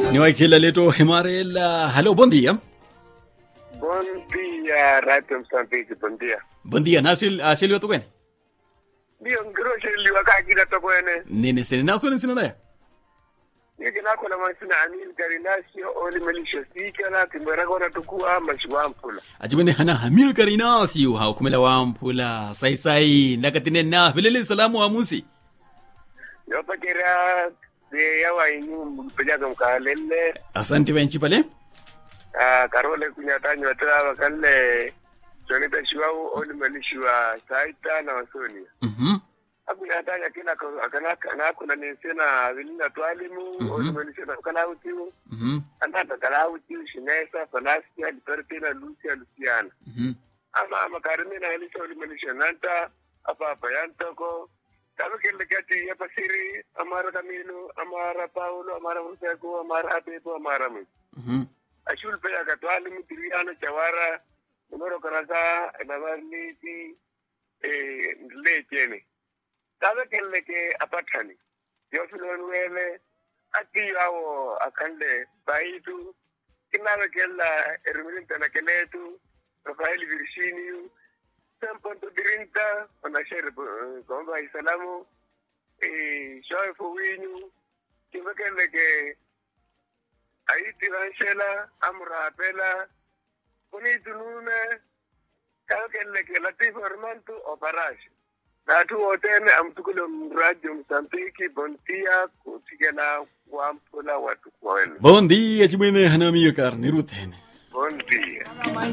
niwaikila leto himarela halo bom dia Bom dia, Radio Msambiki, bom dia. bom dia nasil asiliwa tukwene Ndio ngirosheliwa kakila tokwene. nene sene nasone sinanaya Yeke nako na masina Amil Garinasio oli melisho sikala timbera kona tukua mashiwampula. acimene hana hamil karinasiu haukhumela wamphula saisai nakatine na velele salamu wa musi Yopakera de yawa inu mpejaka mkalele. asante benchi pale Ah, karole kunyatanyo watawa kalle. Jonita shiwau oli melishiwa saita na wasoni. Mhm. Akunyatanya kina akanaka nakuna nisena vilina twalimu oli melishiwa kalautiu. Mhm. Andata kalautiu shinesa fanasia lipertina Lucia Luciana. Mhm. ama makarimina yalisha ulimanisha nanta apa apa yantoko tabe kelle kati ya pasiri amara kamilo amara paulo amara musako amara abepo amara mu Mhm. ashul pe aga twali mutiriano chawara numero karasa navarniti eh le chene tabe kelle ke apatani yo filon wele ati yawo akande baitu inawe kella ermirin tana kenetu Rafael Virginio Sampanto Dirinta wanashere kwamba Isalamu eh shoe fuwinyu kivekele ke aiti ranshela amrapela kuni tunune kakele ke latif ormantu oparash natu wotene amtukule mrajo msambiki bontia kutigela wampula watu kwenu bom dia cimene hana milkar niruthene bon dia